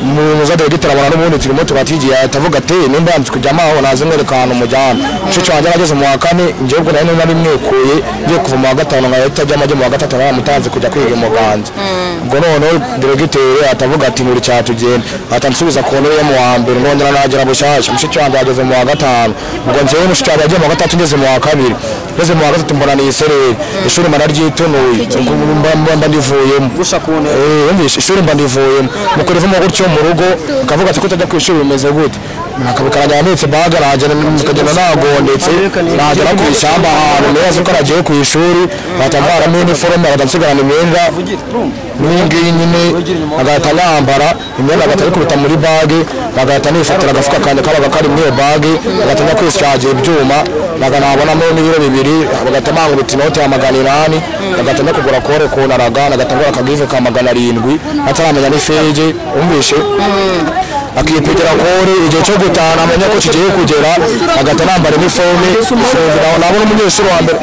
umuyobozi wa diregiteri abona n'ubundi turimo turatigiye ahita avuga ati nimba yanze kujyamo aho naze mwereka ahantu mujyana mushiki wanjye arageze mu wa kane njyewe ubwo nari nari mwikuye ngiye kuva mu wa gatanu nkaba itajyamo ajya mu wa gatatu naramutanze kujya kwiga mu ganza ubwo noneho diregiteri atavuga ati nturi cyatugenda atansubiza ku ntebe yo mu wa mbere nongera nagera bushyashya mushiki wanjye yageze mu wa gatanu ubwo njyewe mushiki wanjye yagiye mu wa gatatu ngeze mu wa kabiri ngeze mu wa gatatu mbona ni isereri ishuri mba naryitunuye mba mba- mba ndivuyemo Eh, yumvishe ishuri mba ndivuyemo nuko rivamo gutyo mu rugo akavuga ati kutajya ku ishuri bimeze gute akabikaranya yamitse baga nagera mukagenda nagondetse nagera ku ishyamba ahantu neza ko nagiye ku ishuri batambaramo iniforume batansigarana imyenda n'iyi ngiyi nyine agahita yambara imyenda agahita ayikubita muri bage agahita anifatira agafuka kanjye kabaga kari muri iyo bage agahita ajya kwisicagira ibyuma magana abonamo n'ibiro bibiri bagahita bangubita inoti ya magana inani agahita ajya kugura kore ku naraga agahita agura akagive ka magana arindwi ataramenya n'ifege wumvishe akipigera kore igihe cyo gutana amenya ko kigiye kugera agahita anambara iniforume nabona umunyeshuri wa mbere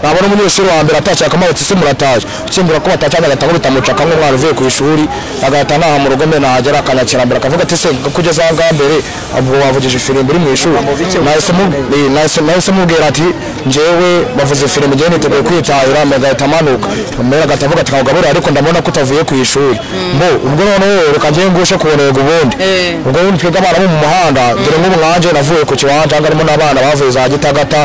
nabona umunyeshuri wa mbere atashye akamubatse isi muratashye ukimbura ko batacanye agahita akubita mucaka nk'umwana uvuye ku ishuri agahita ntaha mu rugo mbe nahagera akanyakira mbere akavuga ati se kugeza aha ngaha mbere ubwo wavugije ifirimbi iri mu ishuri Nahise mu- eh, nahise- nahise mubwira ati njyewe bavuze ifirimbi ngewe niteguye kwitahira mbere agahita amanuka mbere agahita avuga ati ntabwo ariko ndabona ko utavuye ku ishuri mbo ubwo noneho reka njyewe ngushe ku ntego ubundi ubwo bundi twebwe abana bo mu muhanda dore nk'ubu nkanjye navuye ku kiwanja harimo n'abana bavuye za gitagata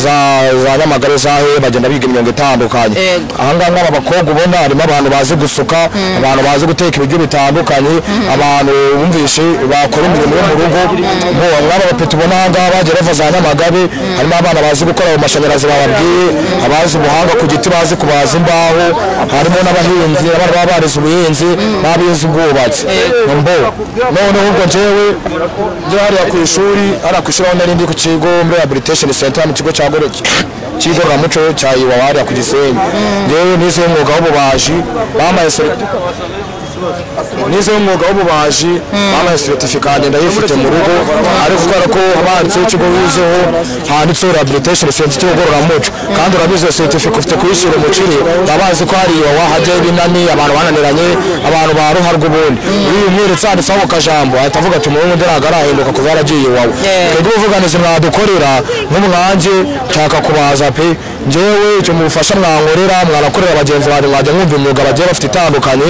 za za nyamagare za he bagenda biga imyuga itandukanye ahangaha nk'aba bakobwa ubona harimo abantu bazi gusuka abantu bazi guteka ibiryo bitandukanye abantu bumvishe bakora imirimo yo mu rugo bo nk'aba bapeti ubona ahangaha bagiye bava za nyamagabe harimo abana bazi gukora ayo mashanyarazi bababwiye abazi ubuhanga ku giti bazi kubaza imbaho harimo n'abahinzi abana baba barize ubuhinzi n'abize ubwubatsi mbo noneho ubwo njyewe njye hariya ku ishuri hariya ku ishuri aho nari ndi ku kigo muri rehabilitation center mu kigo cya goreki cy'igororamuco cya iwawa hariya ku gisenyi ngewe nize umwuga w'ububaji bambaye seri- nize umwuga w'ububaji bambaye seritifika ngenda yifite mu rugo ariko kubera ko abanditseho ikigo wizeho handitseho rehabilitation center cy'igororamuco kandi urabizi iyo seritifika ufite kuyishyira umukire babazi ko hari iwawa hajyaho ibinani abantu bananiranye abantu ba ruharwa ubundi iyo uyimweretse handitseho ako kajambo ahita avuga ati umuhungu nderaga arahinduka kuva yaragiye iwawa twebwe ubuvuganizi mwadukorera nk'umwanjye nshaka kubaza pe njyewe icyo mubufasha mwankorera mwanakorera bagenzi banjye mwajya mwumva imyuga bagiye bafite itandukanye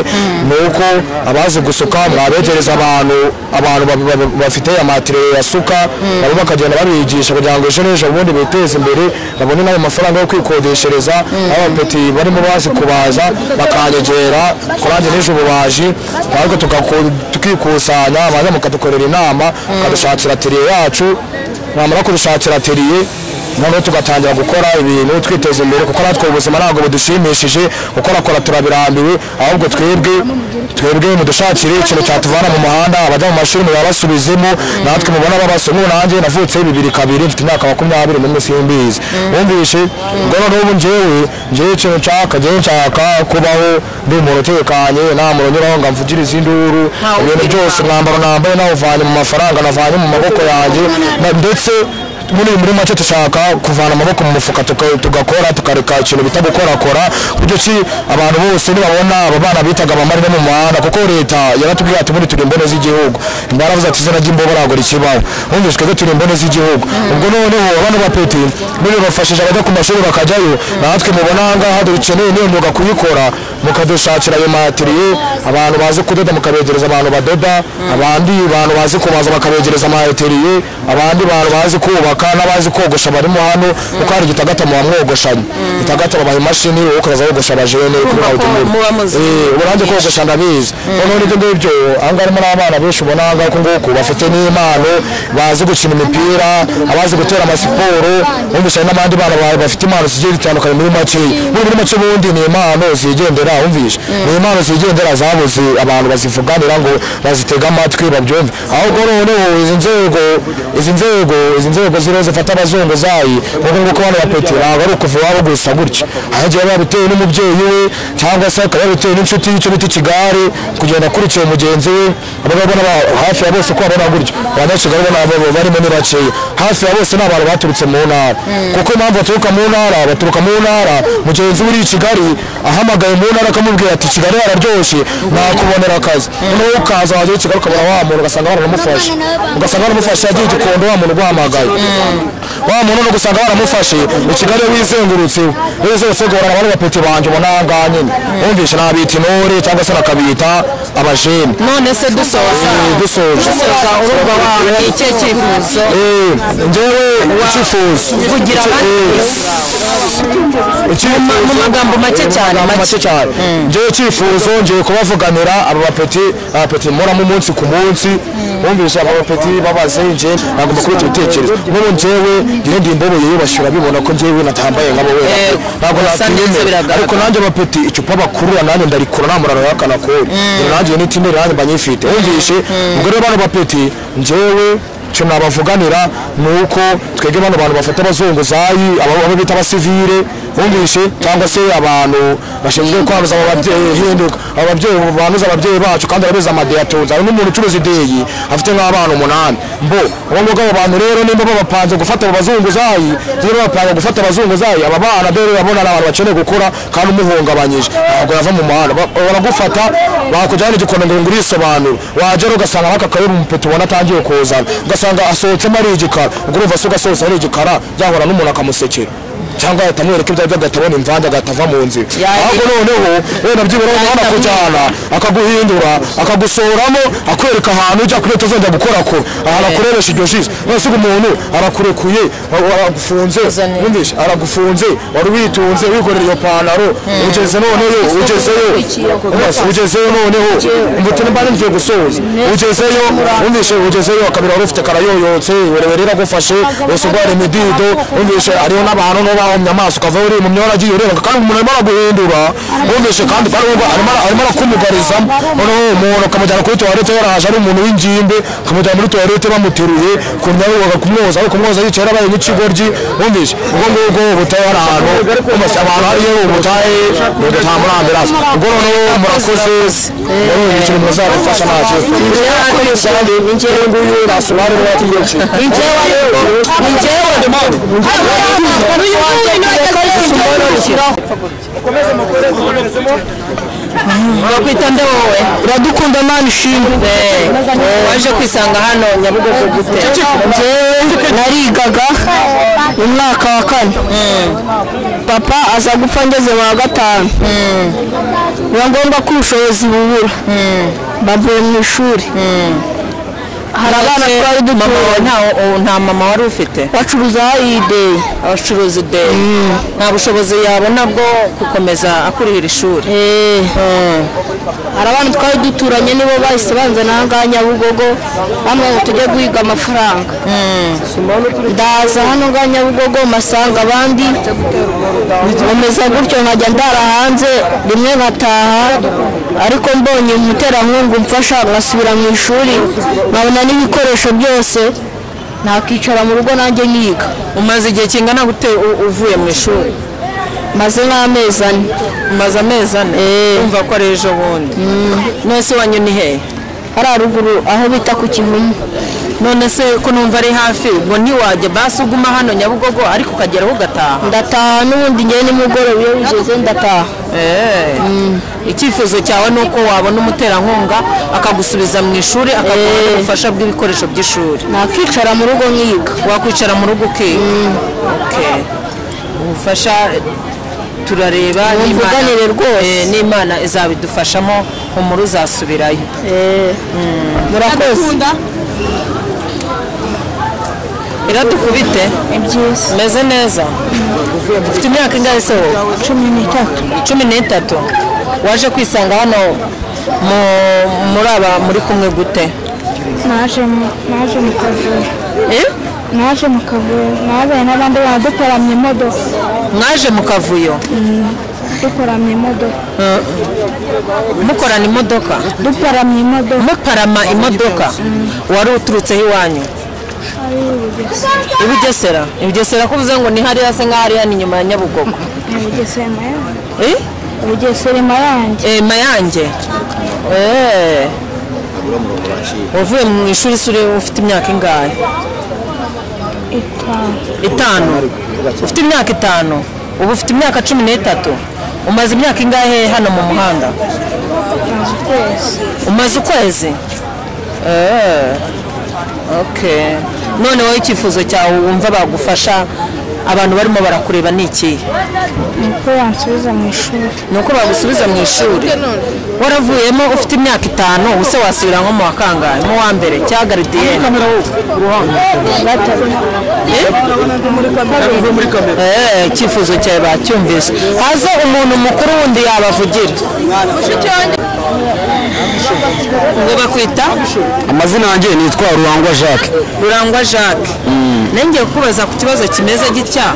ni uko abazi gusuka mwabegereza abantu abantu ba- ba- ba- bafite amatire yasuka nabo bakagenda babigisha kugira ngo ejo n'ejo ubundi biteze imbere babone n'ayo mafaranga yo kwikodeshereza abapeti barimo bazi kubaza bakanyegera kurange n'ejo ububaji ariko tugaku- tukikusanya abanza mukadukorera inama mukadushakira teriye yacu wamara kudushakira teriye noneho tugatangira gukora ibintu twiteza imbere kuko natwe ubuzima ntabwo budushimishije gukorakora turabirambiwe ahubwo twebwe twebwe mudushakire ikintu cyatuvana mu muhanda abajya mu mashuri mubabasubizemo natwe mubona babasumu nanjye navutse bibiri kabiri mfite imyaka makumyabiri n'umwe simbizi wumvishe ubwo noneho ubu njyewe njyewe ikintu nshaka njyewe nshaka kubaho ndi umuntu utekanye nta muntu unyuraho ngo amvugirize induru ibintu byose umwambaro nambaye nawuvanye mu mafaranga navanye mu maboko yanjye na- ndetse muri muri make dushaka kuvana amaboko mu mufuka tuka- tugakora tukareka ikintu bita gukorakora buryo ki abantu bose nibabona aba bana bitaga abamarira mu muhanda kuko leta yaratubwiye ati muri turi imbone z'igihugu nyuma yaravuze ati izina ry'imbogo ragora ikibaho wumvise twebwe turi imbone z'igihugu ubwo noneho abana b'apeti biribafashije abajya ku mashuri bakajyayo natwe mubona aha ngaha dukeneye niyo myuga kuyikora mukadushakira ayo matiriye abantu bazi kudoda mukabegereza abantu badoda abandi bantu bazi kubaza bakabegereza amateriye abandi bantu bazi kubaka n'abazi kogosha barimo hano kuko hari igitagata mwamwogoshanye itagata babaha imashini wowe ukaza wogosha abajene kuri Muba- aho utumiwe muba muzi Eh, urange kogosha ndabizi noneho n'ibyo ngibyo ahangaha harimo n'abana benshi ubona ahangaha ko nguku bafite n'impano bazi gukina imipira abazi gutera amasiporo wumvisha hari n'abandi bana ba- bafite impano zigiye zitandukanye muri makeya muri muri make ubundi ni impano zigendera wumvisha ni impano zigendera zabuze abantu bazivuganira ngo bazitega amatwi babyumve ahubwo noneho izi nzego izi nzego izi nzego ziriho zifata abazunguzayi nk'uko nguko bano bapeti ntabwo ari ukuva iwabo gusa gutya ahagiye babitewe n'umubyeyi we cyangwa se akaba yabitewe n'inshuti y'icyo bita ikigare kugenda akurikiye mugenzi we abagabona hafi ya bose uko babona gutya abanyakigali bo nabo barimo ni bakeya hafi ya bose ni abantu baturutse mu ntara kuko impamvu baturuka mu ntara baturuka mu ntara mugenzi we uri i kigali ahamagaye mu ntara akamubwira ati kigali hararyoshye nakubonera akazi noneho ukaza wajya i kigali ukabona wa muntu ugasanga baramufashe ugasanga baramufashe yagiye i gikondo wa muntu uguhamagaye wa muntu ni ugusanga baramufashe i kigali wizengurutse wizose guhorana abari bapeti banjye ubona aha ngaha nyine wumvishe nabita intore cyangwa se nakabita abajene none se dusoza dusoje dusoza urumva wa ni ikihe cyifuzo Eh, njyewe icyifuzo kugira abandi Eh, beza. mu icyifuzo- magambo make cyane, mu magambo make. make cyane njyewe icyifuzo ngiye kubavuganira aba bapeti abapeti muramo umunsi ku munsi bumvisha aba bapeti babaze nje nagomba kubita ibitekerezo nk'ubu njyewe irindi mbobo yiyubashyura bibona ko njyewe natambaye nk'abo we Eh, ntabwo usa neza nakwiyemera biragaragara. ariko nanjye bapeti icupa bakurura nanjye ndarikura nta muraro yakana kuri nanjye n'itindi nanjye mbanyifite wumvishe ubwo rero bano bapeti njyewe icyo nabavuganira ni uko twebwe bano bantu bafata abazunguzayi abo abo bita abasivire wumvishe cyangwa se abantu bashinzwe kwanuza aba babyeyi hinduka aba babyeyi banuza ababyeyi bacu kandi barabizi amadeyatunze hari n'umuntu ucuruza ideyi afite nk'abana umunani mbo ubu ngubu abo bantu rero nimba babapanze gufata abo bazunguzayi rero bapanze gufata abazunguzayi aba bana dore urabona ni abantu bakeneye gukora kandi umuhungabanyije ntabwo yava mu muhanda Ba- baragufata bakujyana igikondo ngo urisobanura wagera ugasanga nk'aka mu mupeti ubona atangiye kuzana ugasanga asohotsemo ari igikara ubwo urumva se ugasohotse ari igikara byahura n'umuntu akamusekera cyangwa ahita amwereka ibyo aribyo agatabona imvange agatava mu nzira ahubwo noneho wenda byibura wabona kujyana akaguhindura akagusoramo akwereka ahantu ujya kuri leta uzajya gukora ko ahantu akoresha iryo jizo none se umuntu arakurekuye wa- wa- aragufunze wumvishe aragufunze wari witunze wikorera iyo pantaro ugeze noneho ugezeyo Basi, ugezeyo noneho umutini mbani ngiye gusoza ugezeyo wumvishe ugezeyo akabiri wari ufite karayoyotse werewere iragufashe wese urwara imidido wumvishe hariho n'abantu no bahomye amaso ukava uri mu myora agiye urenga kandi umuntu arimo araguhindura wumvishe kandi kandi wumva arimo ara- arimo arakumugarizamo noneho umuntu ukamujyana kuri tuwarete yaraje ari umuntu w'ingimbe ukamujyana muri tuwarete bamuteruye kumyaho kumwoza ari kumwoza yicaye yarabaye nk'ikigoryi wumvishe ubwo ngubwo ubutaye hari ahantu wumvise abantu hariyo ubutaye nta muri ambiranse ubwo noneho murakoze rero ni ikintu muzadufasha nta kibazo njyewe nguyu nasobanu n'abategetsi njyewe njyewe bakwita nde wowe uradukunda mana ishimwe Eh, waje kwisanga hano nyabugogo gute njyewe narigaga mu mwaka wa kane papa aza gupfa ngeze mu wa gatanu biba ngombwa ko ubushobozi bubura bavuye mu ishuri hari abana twari Mama dutuye wawe nta- o- nta mama wari ufite bacuruza ayideyi abacuruza ideyi nta bushobozi yabona bwo gukomeza akurihira ishuri hari abantu twari duturanye nibo bahise banzana aha ngaha nyabugogo bambwira ngo tujye guhiga amafaranga ndaza hano ngaha nyabugogo masanga abandi nkomeza gutyo nkajya ndara hanze rimwe nkataha ariko mbonye umuterankungu mfasha nkasubira mu ishuri nkabona n'ibikoresho byose nakicara mu rugo nanjye nyiga umaze igihe kingana gute u- uvuye mu ishuri maze nk'amezi ane umaze amezi ane umva ko ari ejo bundi none se wanyu ni hehe hari haruguru aho bita ku kivumu none se ko numva ari hafi ngo ntiwajya basi uguma hano nyabugogo ariko ukageraho ugataha ndataha n'ubundi ngewe nimugoroba iyo bigeze ndataha Eh, icyifuzo cyawe ni uko wabona umuterankunga akagusubiza mu ishuri akaguha ubufasha bw'ibikoresho by'ishuri nakwicara mu rugo nkiga wakwicara mu rugo ukiga Okay. ubufasha turareba n'Imana- mvuganire rwose. Eh, n'imana izabidufashamo humura uzasubirayo murakoze iradukubite meze neza ufite imyaka ingahe se wowe cumi n'itatu cumi n'itatu waje kwisanga hano mu- muri aba muri kumwe gute naje mu- naje mu kavura Eh? naje mu kavura nabaye n'abandi bantu dukoramye imodoka mwaje mu kavuyo dukoramye imodoka mukorana imodoka dukoramye imodoka muparama imodoka wari uturutseho iwanyu ibugesera ibugesera ko uvuze ngo ni hariya se nk'aho ari hano inyuma ya nyabugogo ubugesera yanjye Eh? ubugesera yanjye Eh, mayange Eh. wavuye mu ishuri suri ufite imyaka ingahe itanu itanu ufite imyaka itanu ubu ufite imyaka cumi n'itatu umaze imyaka ingahe hano mu muhanda maze ukwezi umaze ukwezi Eh, okay none wowe icyifuzo cyawe wumva bagufasha abantu barimo barakureba ni ikihe niko yansubiza mu ishuri ni uko bagusubiza mu ishuri waravuyemo ufite imyaka itanu ubuse wasubira nko mu wa kangahe mu wa mbere cya garidiyene Eh, icyifuzo cyawe bacyumvise haze umuntu mukuru wundi yabavugira ngo bakwita amazina yanjye nitwa ruhangwa jacques rurangwa jacques nengeye kubaza ku kibazo kimeze gitya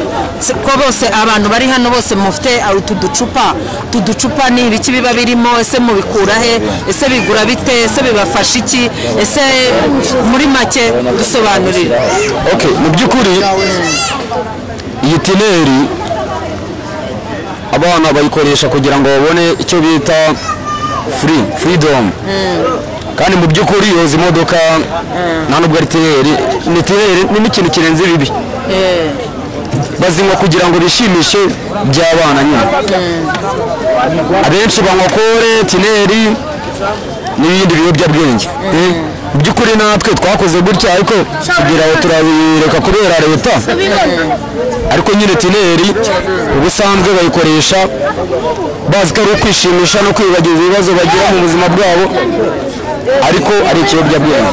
se- ko bose abantu bari hano bose mufite ah, utu ducupa utu ducupa ni ibiki biba birimo ese mubikura he ese bigura bite ese bibafasha iki ese muri make dusobanurira ok mu by'ukuri iyi tineri abana bayikoresha kugira ngo babone icyo bita furi furidomu kandi mu by'ukuri yoza imodoka nta nubwo ari tineri ni tineri ni n'ikintu kirenze ibibi bazinywa kugira ngo bishimishe by'abana nyine abenshi banywa kore tineri n'ibindi biyobyabwenge Eh, mu by'ukuri natwe twakoze gutya ariko kugira ngo turabireka kubera leta ariko nyine tineri ubusanzwe bayikoresha bazi ko ari ukwishimisha no kwibagiza ibibazo bagira mu buzima bwabo ariko ari ikiyobyabwenge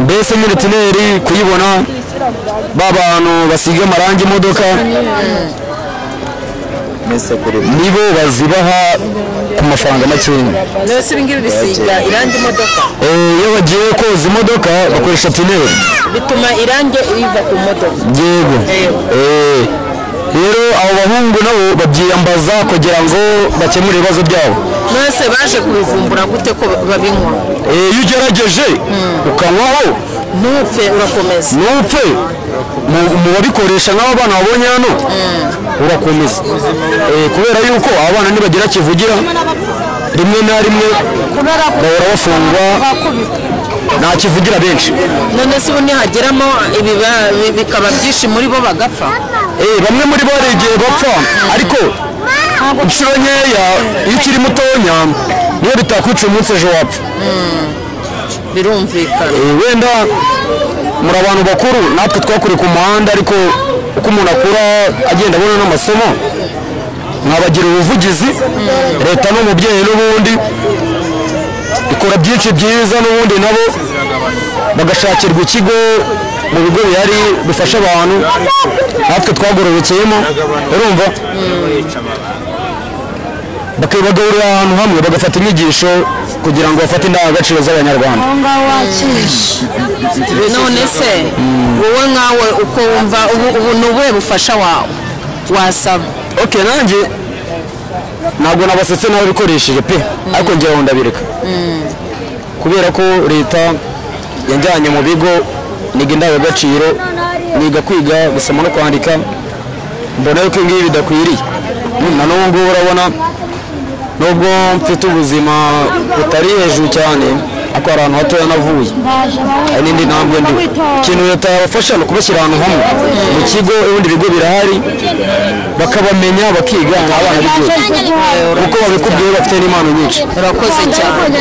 mbese nyine tineri kuyibona ba bantu basiga amarangi imodoka nibo bazibaha ku mafaranga makeya rero si ibingibi bisiga irangi imodoka Eh, iyo bagiye koza imodoka bakoresha tuneri bituma irangi riva ku modoka yego Eh, rero abo bahungu nabo babyiyambaza kugira ngo bakemure ibibazo byabo mwese baje kubivumbura gute ko babinywa Eh, iyo ugerageje ukanywaho ntupfe urakomeza ntupfe mu- mu babikoresha nk'abo bana wabonye hano urakomeza Eh, kubera yuko abana nibagira kivugira rimwe na rimwe bahora bafungwa nta kivugira benshi none se ubu nihageramo ibiba bi- bikaba byinshi muri bo bagapfa Eh, bamwe muri bo hari igihe bapfa ariko inshuro nkeya iyo ukiri mutonya niyo bitakwica umunsi ejo wapfa birumvikana Eh, wenda muri abantu bakuru natwe twakuriye ku muhanda ariko uko umuntu akura agenda abona n'amasomo mwabagira ubuvugizi leta n'umubyeyi n'ubundi ikora byinshi byiza n'ubundi nabo bagashakirwa ikigo mu bigo bihari bifasha abantu natwe twagororokeyemo urumva bakabagaburira ahantu hamwe bagafata inyigisho kugira ngo bafate indangagaciro z'abanyarwanda aho ngaho wakirisha none se wowe nkawe uko wumva ubu ubu ni ubuhe bufasha wawe wasaba ok nanjye ntabwo nabasetse n'ababikoresheje pe ariko ngira ngo ndabireka kubera ko leta yajyanye mu bigo niga indangagaciro niga kwiga gusoma no kwandika mbona yuko ibingibi bidakwiriye Mm, na n'ubu ngubu urabona nubwo mfite ubuzima butari hejuru cyane ariko hari ahantu hatoya navuye hari n'indi ntambwe ndi ikintu leta yabafasha ni ukubashyira ahantu hamwe mu kigo ibindi bigo birahari bakabamenya bakiga ni abana b'igihugu kuko babikubwiye bafite n'impano nyinshi urakoze cyane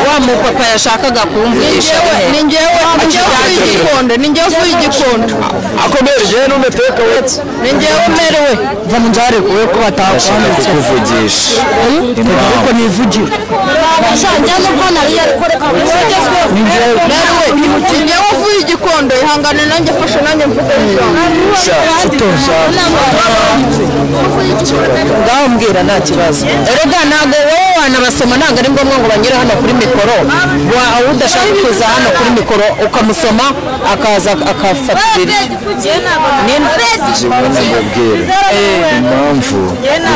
wa mupapa yashakaga kumvugisha ni njyewe ni njyewe uvuye igikondo ni njyewe uvuye igikondo akomere jewe n'umeteka wetse ni njyewe umerewe va mu nzare kuwe ko ndashaka batakwanditse kukuvugisha ariko impamvu nivugire abashanya n'ubwo nariyo ariko reka bwogezweho merewe ni njyewe uvuye igikondo ihangane nanjye fashe nanjye mvuge sha ngaho mbwira nta kibazo erega ntabwo wowe wanabasoma ntabwo ari ngombwa ngo banyure hano kuri mikoro Wa- aho udashaka kuza hano kuri mikoro ukamusoma akaza akafatirira mubwira impamvu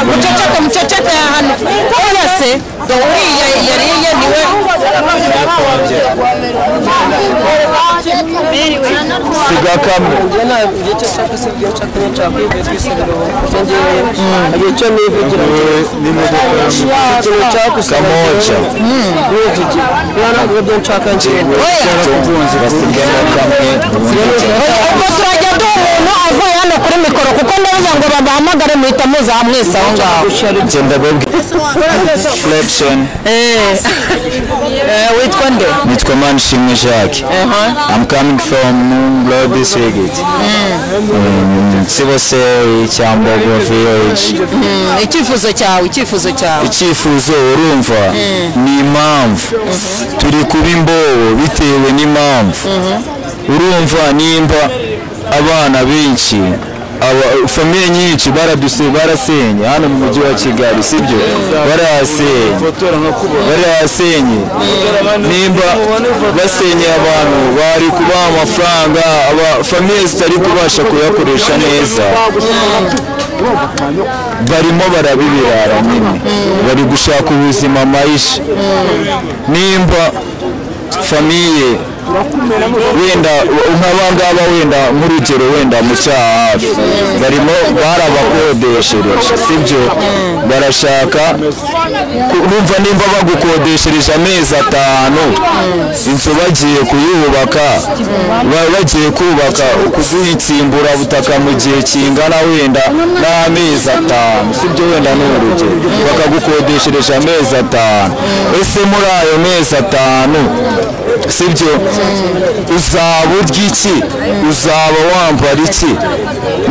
muceceka muceceka ya hano kubona se uriya yariye niwe sigakamo kamoja basigamo kamwe ubwo turajya duha umuntu avuye hano kuri mikoro kuko ndavuga ngo babahamagare muhita muza mwese aho ngaho genda reflection witwa nde nitwa manishimwe jacques i'm coming from Blood district Mm, siboseri cyambogo village icyifuzo cyawe icyifuzo cyawe icyifuzo urumva ni impamvu turi kuba imbobo bitewe n'impamvu urumva nimba abana benshi aba- famiye nyinshi baraduse barasenye hano mu mujyi wa kigali sibyo barahasenye barahasenye nimba basenye abantu bari kubaha amafaranga aba famiye zitari kubasha kuyakoresha neza barimo barabibirara nyine bari gushaka ubuzima maisha nimba famiye wenda nk'abangaba wenda nk'urugero wenda mu cyaha hafi barimo barabakodeshereje sibyo barashaka ku- bumva nimba bagukodeshereje amezi atanu inzu bagiye kuyubaka ba- bagiye kubaka kuguha insimburabutaka mu gihe kingana wenda n'amezi atanu sibyo wenda ni urugero bakagukodeshereje amezi atanu ese muri ayo mezi atanu sibyo uzaba urya iki uzaba wambara iki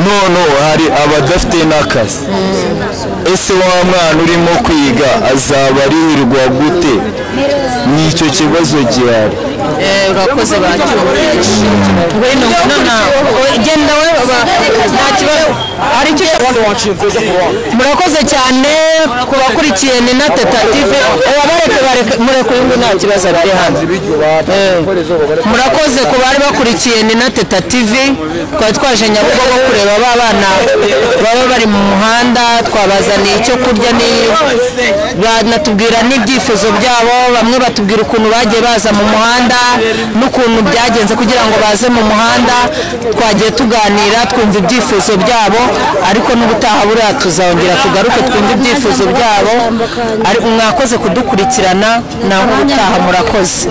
none hari abadafite n'akazi ese wa mwana urimo kwiga azaba aririrwa gute n'icyo kibazo gihari urakoze bacyumvise ngwino nana genda we nta kibazo hari icyo murakoze cyane ku bakurikiye ni na tetative abareke bareke mureke uyu nta kibazo ari hano murakoze ku bari bakurikiye ni na tetative twari twaje nyabugogo kureba ba bana baba bari mu muhanda twabazaniye icyo kurya ni banatubwira n'ibyifuzo byabo bamwe batubwira ukuntu bagiye baza mu muhanda n'ukuntu byagenze kugira ngo baze mu muhanda twagiye tuganira twumva ibyifuzo byabo ariko n'ubutaha buriya tuzongera tugaruke twumva ibyifuzo byabo ari- mwakoze kudukurikirana naho ubutaha murakoze